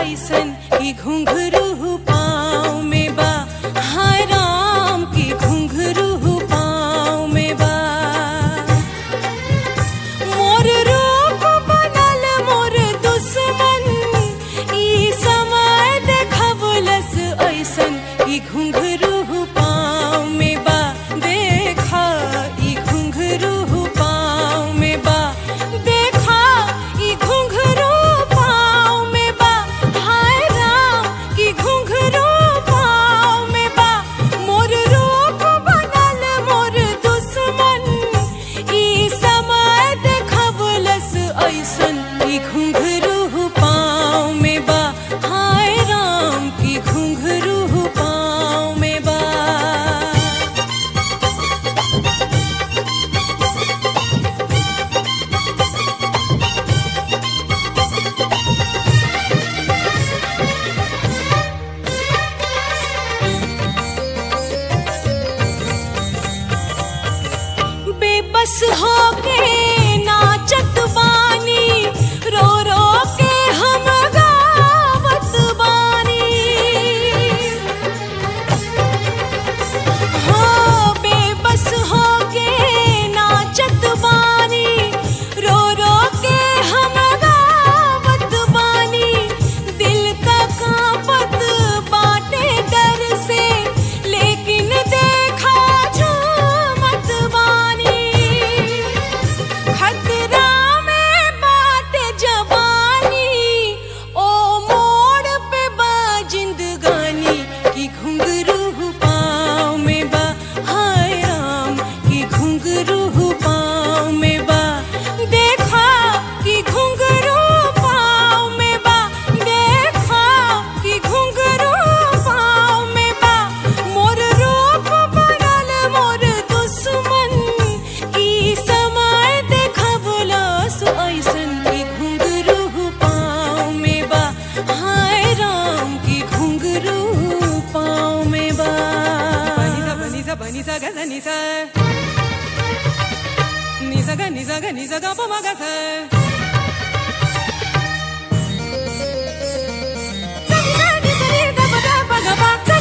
ऐसन की घुंघरू पाँव में बा हाय राम की घुंघरू पाँव में बा मोर रूप बनल मोर दुश्मन ई समय देखबलस ऐसन ई घुंघरू पाँव में बा देखा ई घुंघरू पाँव में बा देखा ई घुंघरू पाँव में बा हाय राम की घुंघरू पाँव में बा मोर रूप बनल मोर दुश्मन ई समय देखबलस ऐसन की घुंघरू पाँव में बा हाय राम की घुंघरू पाँव में बा बेबस होके नाचत बानी रो रो के हम गावत बानी हो बेबस होके नाचत बानी रो रो के हम गावत बानी दिल का कांपत बाटे डर से लेकिन देखा झूमत बानी खतरा में बाटे जवानी ओ मोड़ पे बा जिंदगानी की घुंघरू पाँव में बा हाय राम की घुंघरू पाँव में बा देखा की घुंघरू पाँव में बा देखा की घुंघरू पाँव में बा मोर रूप बनल मोर दुश्मन ई समय देखबलस ऐसन की घुंघरू पाँव में बा हाय राम की घुंघरू पाँव में बा Ni sa pa ni sa ga sa ni sa. Ni sa ga ni sa ga ni sa ga pa ma ga sa. Sa ni sa ni sa ni da ba da ba ga ba sa